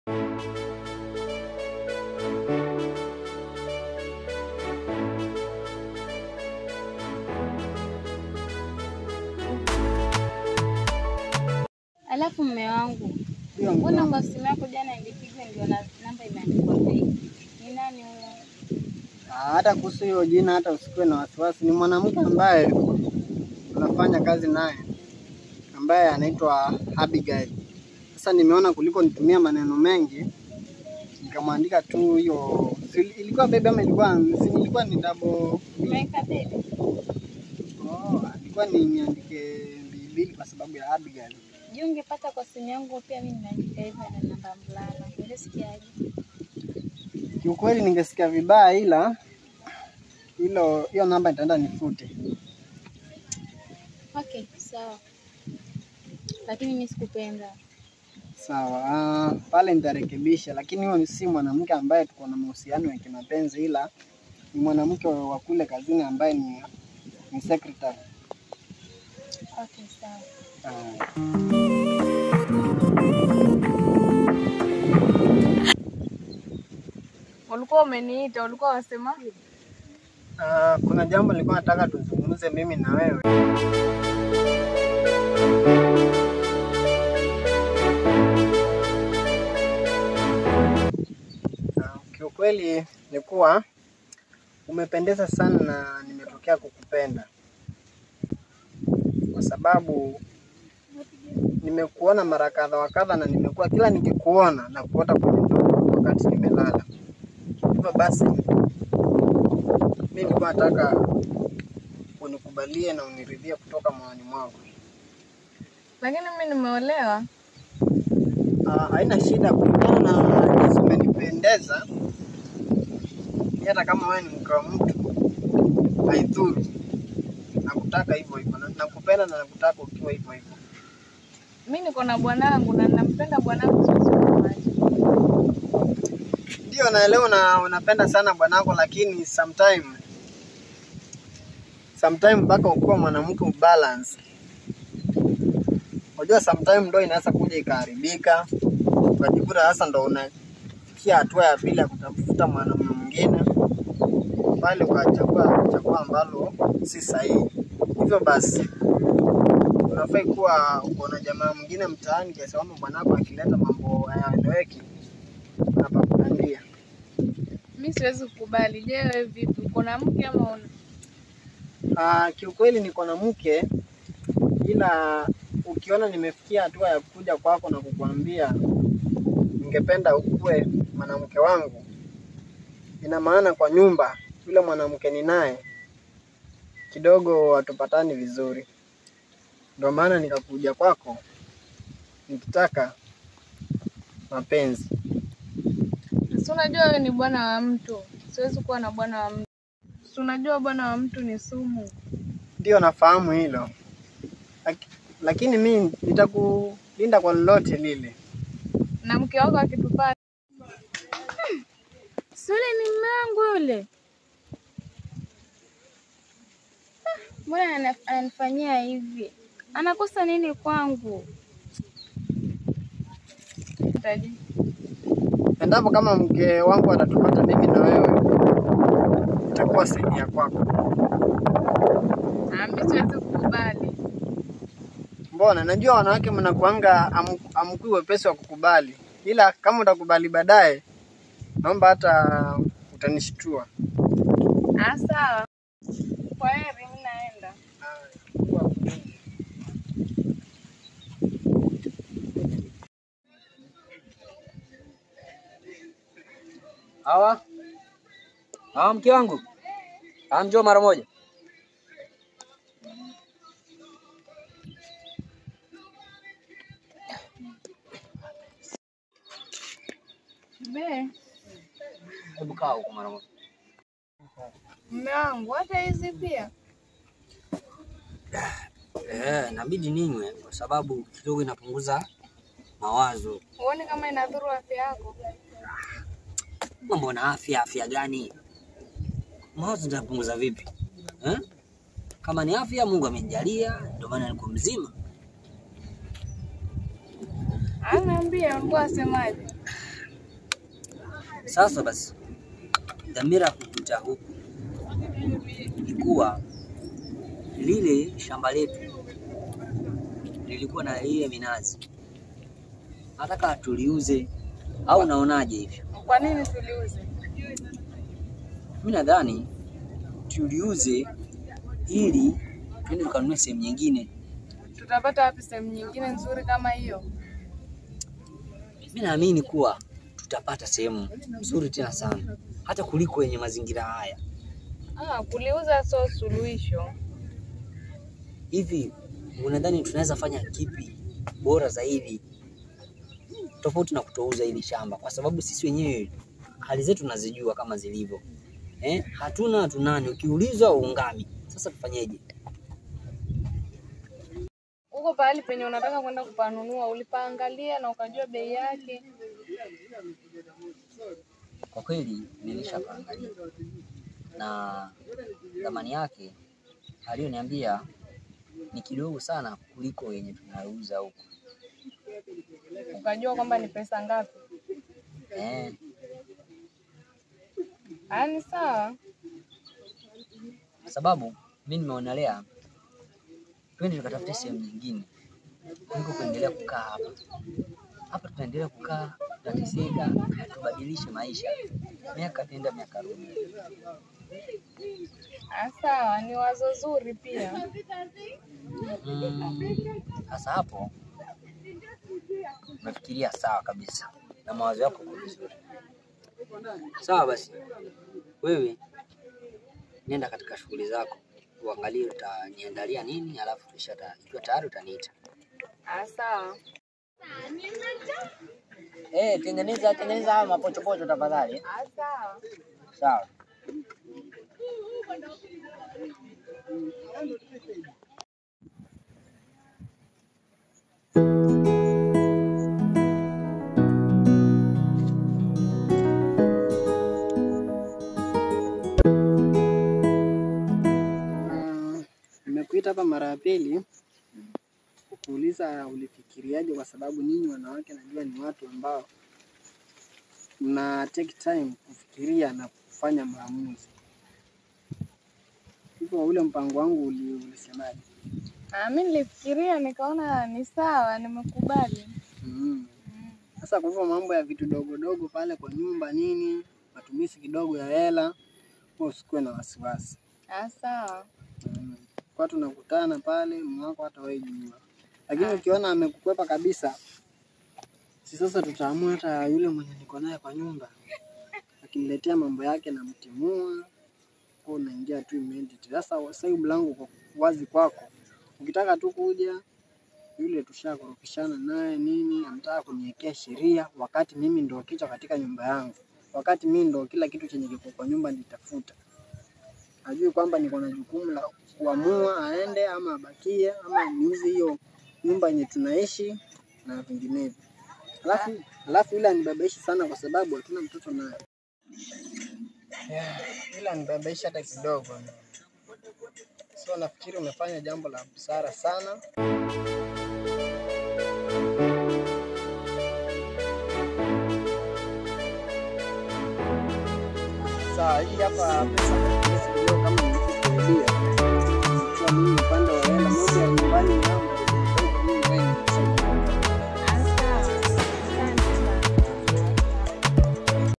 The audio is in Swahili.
Alafu mme wangu, Ndio, mbona kwa simu yako jana ilipiga ndio na namba imeandikwa fake? Ni nani huyo? Ah, hata kuhusu hiyo jina hata usikuwe na wasiwasi. Ni mwanamke ambaye tunafanya kazi naye ambaye anaitwa Abigail. Sasa nimeona kuliko nitumia maneno mengi nikamwandika tu hiyo. si- Ilikuwa bebe ama ilikuwa si ilikuwa ni double Umeweka bebe? Oh, ilikuwa ni niandike mbili kwa sababu ya Abigail. Je, ungepata kwa simu yangu pia mimi nimeandika hivyo na namba mvulana. Ungesikiaje? Kiukweli ningesikia vibaya, ila hilo hiyo namba nitaenda nifute. Okay, sawa. Lakini mimi sikupenda. Sawa, ah, pale nitarekebisha, lakini huyo si mwanamke ambaye tuko na mahusiano ya kimapenzi, ila ni mwanamke wa kule kazini ambaye ni, ni secretary. Okay, sawa. Ah. Ulikuwa umeniita, ulikuwa wasema Ah, kuna jambo nilikuwa nataka tuzungumze mimi na wewe. Ah, Kiukweli ni kuwa umependeza sana na nimetokea kukupenda kwa sababu nimekuona mara kadha wa kadha, na nimekuwa kila nikikuona na kuota kwenye ndoto wakati nimelala. Hivyo basi mimi nilikuwa nataka unikubalie na uniridhie kutoka moyoni mwako. lakini mimi nimeolewa. Ah, haina shida kulingana na jinsi umenipendeza. Ni Hata kama wewe ni mke wa mtu haidhuru, nakutaka hivyo hivyo, na- nakupenda na nakutaka ukiwa hivyo hivyo. Mimi niko na bwanangu na nampenda bwanangu, siwezi kumwacha. Ndio naelewa na unapenda sana bwanako, lakini sometime sometime mpaka ukuwa mwanamke ubalance. Unajua sometime ndo inaweza kuja ikaharibika, ukajikuta sasa ndo unafikia hatua ya pili ya kutafuta mwanamume mwingine, pale ukachagua chagua ambalo si sahihi. Hivyo basi unafai kuwa uko na jamaa mwingine mtaani, kiasi kwamba bwanako akileta mambo hayaeleweki unapakudandia. Mimi siwezi kukubali. Je, wewe vipi? Uko na mke ama una? Ah, kiukweli niko na mke, ila ukiona nimefikia hatua ya kuja kwako na kukuambia ningependa ukuwe mwanamke wangu, ina maana kwa nyumba yule mwanamke ni naye kidogo hatupatani vizuri, ndio maana nikakuja kwako nikitaka mapenzi. Si unajua wewe ni bwana wa mtu, siwezi kuwa na bwana wa mtu. Si unajua bwana wa mtu ni sumu. Ndio nafahamu hilo, Laki- lakini mi nitakulinda kwa lolote lile. Na mke wako akitupata, Si yule ni mume wangu yule. Ah, Mbona ana- ananifanyia hivi? Anakosa nini kwangu? utaji Endapo kama mke wangu atatupata mimi na wewe, itakuwa saidia kwako. Ah, mimi siwezi kukubali. Mbona najua wanawake mnakuanga am- amkui wepesi wa kukubali, ila kama utakubali baadaye, naomba hata utanishtua. Ah, sawa. Kwa heri, mimi naenda. Hawa hawa, mke wangu, hawa, njoo mara moja. Be, Hebu kaa huko mara moja. mume wangu, hata hizi pia Eh, inabidi ninywe kwa sababu kidogo inapunguza mawazo. huoni kama inadhuru afya yako? Mambo na afya, afya gani? Mawazo nitapunguza vipi eh? Kama ni afya, Mungu amenijalia, ndio maana niko mzima. Ah, niambie, ulikuwa wasemaje? Sasa basi, dhamira ya kukuta huku ni kuwa lile shamba letu lilikuwa na ile minazi, nataka tuliuze, au unaonaje hivyo? Kwa nini tuliuze? Mimi nadhani tuliuze ili tuende tukanunue sehemu nyingine. Tutapata wapi sehemu nyingine nzuri kama hiyo? Mimi naamini kuwa tutapata sehemu nzuri tena sana, hata kuliko yenye mazingira haya. Ah, kuliuza sio suluhisho. Hivi unadhani tunaweza fanya kipi bora zaidi tofauti na kutouza hili shamba? Kwa sababu sisi wenyewe hali zetu tunazijua kama zilivyo, eh? Hatuna hatunani, ukiulizwa uungami. Sasa tufanyeje? Huko pahali penye unataka kwenda kupanunua ulipaangalia na ukajua bei yake? Kwa kweli nilishapaangalia na thamani yake aliyoniambia ni kidogo sana kuliko yenye tunauza huku Ukajua kwamba ni pesa ngapi? eh. Haya, ni sawa. Kwa sababu mi nimeonelea twende tukatafute sehemu nyingine kuliko kuendelea kukaa hapa. Hapa tutaendelea kukaa, tutateseka, tubadilishe maisha, miaka tenda miaka rudi. Ah, sawa, ni wazo zuri pia. Mm, Sasa hapo umefikiria sawa kabisa na mawazo yako kwa vizuri. Sawa basi, wewe nenda katika shughuli zako, uangalie utaniandalia nini, alafu kisha ta- ikiwa tayari utaniita. Ah, sawa. Eh, tengeneza tengeneza haya mapochopocho tafadhali. Ah, sawa. Sawa. Mm, Nimekuita hapa mara ya pili kukuuliza ulifikiriaje, kwa sababu nyinyi wanawake najua ni watu ambao mna take time kufikiria na kufanya maamuzi. Hivyo ule mpango wangu uli, ulisemaje? Ah, mimi nilifikiria nikaona ni sawa, nimekubali. Mm. Sasa kwa hivyo mambo ya vitu dogo dogo pale kwa nyumba nini, matumizi kidogo ya hela, wewe usikuwe na wasiwasi. Ah, sawa. Mm. Kwa tunakutana pale mwako hata wewe jua. Lakini ukiona amekukwepa kabisa, si sasa tutaamua hata yule mwenye niko naye kwa nyumba akiniletea mambo yake namtimua, kwa unaingia tu immediate. Sasa sasa hii mlango uko wazi kwako, ukitaka tu kuja yule tushakorofishana naye nini, anataka kuniwekea sheria wakati mimi ndo kichwa katika nyumba yangu, wakati mimi ndo kila kitu chenye kiko kwa nyumba nitafuta ajui kwamba niko na jukumu la kuamua aende ama abakie ama niuze hiyo nyumba yenye tunaishi na vinginevyo. Alafu alafu ile anibabaishi sana kwa sababu hatuna mtoto naye. Yeah, ile anibabaishi hata kidogo. So nafikiri umefanya jambo la busara sana. Sawa, hii hapa pesa kidogo kama nilivyokuambia. Kwa mimi upande wa hela, mambo ya nyumbani